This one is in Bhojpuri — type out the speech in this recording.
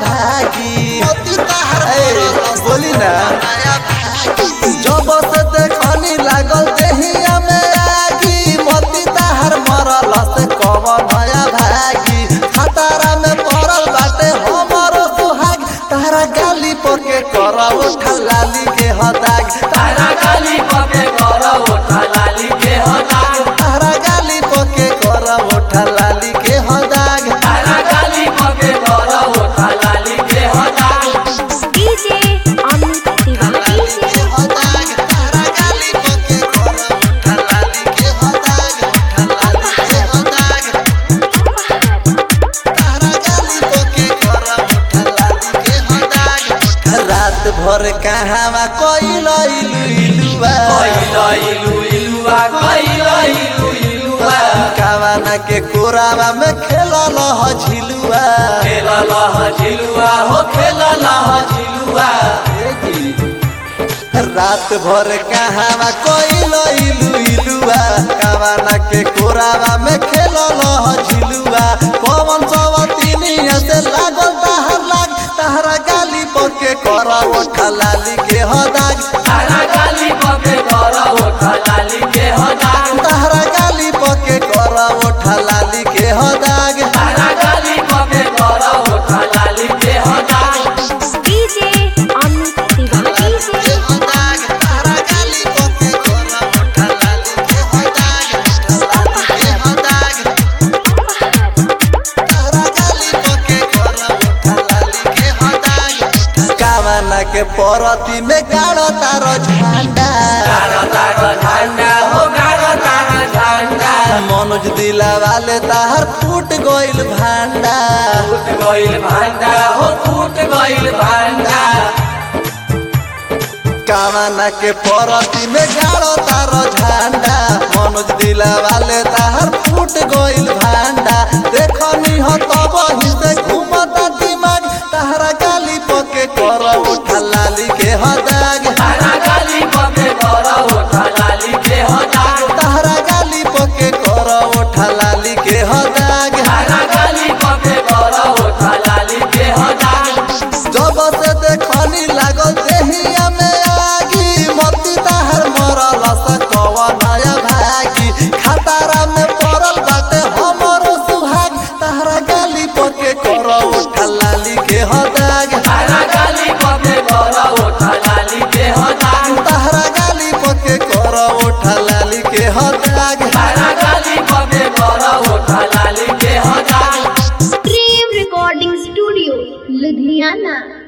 भागी ए, बोली ना जब से देखनी लागल देहिया में आगी मोती ताहर मरल से कब नया भागी खतरा में पड़ल बाटे हमर सुहाग तारा गाली पर के करब ठलाली के हदाग तारा गाली पके कर ओठा लाली के हदाग तारा गाली पर के करब ठलाली के हदाग तारा गाली पके कर ओठा लाली के हदाग डीजे अमित तिवारी डीजे हदाग तारा गाली पर के करब ठलाली के हदाग ठलाली के हदाग तारा गाली पर के करब ठलाली के हदाग रात भर कहावा कोइल इलु इलुआ कइला इलु इलुआ कइला इलु इलुआ कावाना के कोरावा में खेलल ह झिलुआ खेला लह झिलुआ हो खेला लह झिलुआ रात भर कहावा कोइल इलु इलुआ कावाना के कोरावा में खेलल ह झिलुआ पवन सवतिनिया से लागल तहर लाग तहरा गाली पर के करा ओठा लाली के हदाग तारा गाली पके कर ओठा लाली के हदाग तहरा गाली पर के करा ओठा लाली के हदाग तारा गाली पके कर ओठा लाली के हदाग डीजे अमित तिवारी डीजे हदाग तहरा गाली पर के करा ओठा लाली के हदाग लाली के हदाग तहरा गाली पर के करा ओठा लाली के हदाग कावना के परती में गाड़ो तारो झंडा गाड़ा तारा झंडा हो गाड़ा तारा झंडा मनोज दिला वाले ताहर फूट गइल भांडा फूट गइल भांडा हो फूट गइल भांडा कावना के परती में गाड़ो तारो झंडा मनोज दिला वाले ताहर फूट गइल भांडा देखनी हो तब ही से घूमता दिमाग ताहरा गाली पके कर उठा लाली के हदाग तारा गाली पके कर ओठा लाली के हदाग ताहरा गाली पके कर उठा लाली के हदाग तारा गाली पके कर ओठा लाली के हदाग जब से देखनी लागल देहिया में आगी मोती ताहर मरल से कव नया भागी खतरा में पड़ल बाटे हमर सुहाग ताहरा गाली पके कर उठा लाली के हदाग तारा गाली पके कर ओठा लाली के हदाग ताहरा गाली पके कर उठा लाली के हदाग तारा गाली पके कर ओठा लाली के हदाग प्रेम रिकॉर्डिंग स्टूडियो लुधियाना